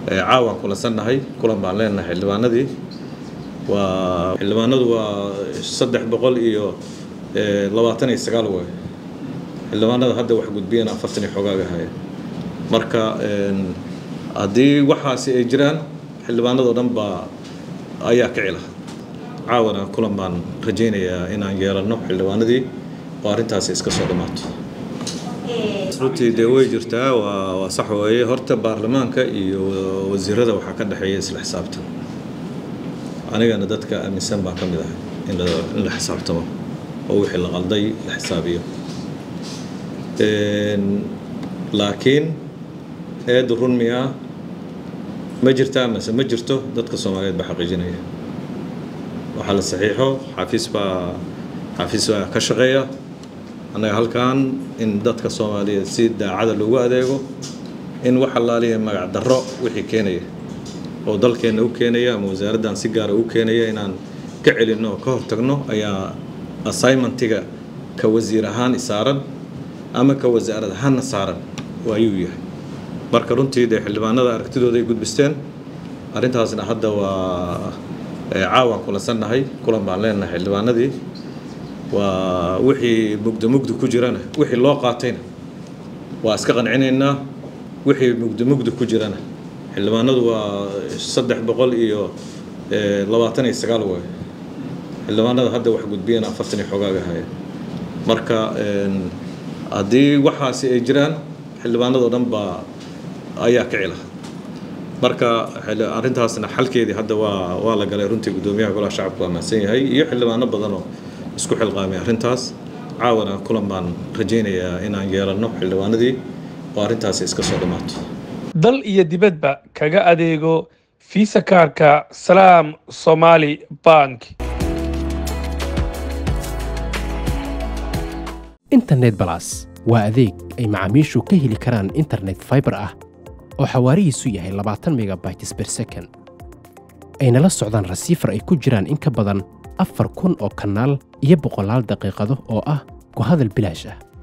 caawaan kulansannahay kulan baan leenahay xildhibaanadii waa xildhibaanadu waa saddex boqol iyo labaatan iyo sagaal waay xildhibaanada hadda wax gudbiyeen afartan iyo xogaaga haya marka haddii waxaasi ay jiraan xildhibaanadoo dhan baa ayaa kici laha caawana kulan baan rajaynayaa inaan yeelanno xildhibaanadii oo arrintaasi iska soo dhammaato runtii dee way jirtaa waa waa sax weeye horta baarlamaanka iyo wasiirada waxaa ka dhexeeya isla xisaabtan anigana dadka aaminsan baan ka mid ahay in in la xisaabtamo oo wixii la qalday la xisaabiyo laakiin eedda run miyaa ma jirtaa mase ma jirto dadka soomaaliyeed baa xaqiijinaya waxaa la saxiixo xafiis baa xafiis baa ka shaqeeya annaga halkan in dadka soomaaliyeed si daacada loogu adeego in wax allaaliya magac darro wixii keenaya oo dalkeenna u keenaya ama wasaaraddan si gaara u keenaya inaan ka celinno oo ka hortagno ayaa assignmentiga ka wasiir ahaan isaaran ama ka wasaarad ahaanna saaran ayuu yahay marka runtii dee xildhibaanada aragtidooda ay gudbisteen arrintaasna hadda waa caawaan kulansannahay kulan baan leenahay xildhibaanadii waa wixii mugdo mugdi ku jirana wixii loo qaatayna waa iska qancinaynaa wixii mugdo mugdi ku jirana xildhibaanadu waa saddex boqol iyo labaatan iyo sagaal waay xildhibaanada hadda wax gudbiyeen afartan iyo xogaaga haya marka haddii waxaasi ay jiraan xildhibaanadoo dhan baa ayaa kici laha marka arrintaasna xalkeedii hadda waa waa la galay runtii guddoomiyaha golaha shacabku waa mahadsan yahay iyo xildhibaano badanoo isku xilqaamay arrintaas caawana kulan baan rajaynayaa inaan yeelanno xildhibaanadii oo arrintaasi iska soo dhammaato dal iyo dibadba kaga adeego fiisa kaarka salaam somaali bank internet balas waa adeeg ay macaamiishu ka heli karaan internet faibar ah oo xawaarihiisu yahay labaatan megabytes ber second ayna la socdaan rasiifar ay ku jiraan in ka badan afar kun oo kanaal iyo boqolaal daqiiqado oo ah ku hadal bilaash ah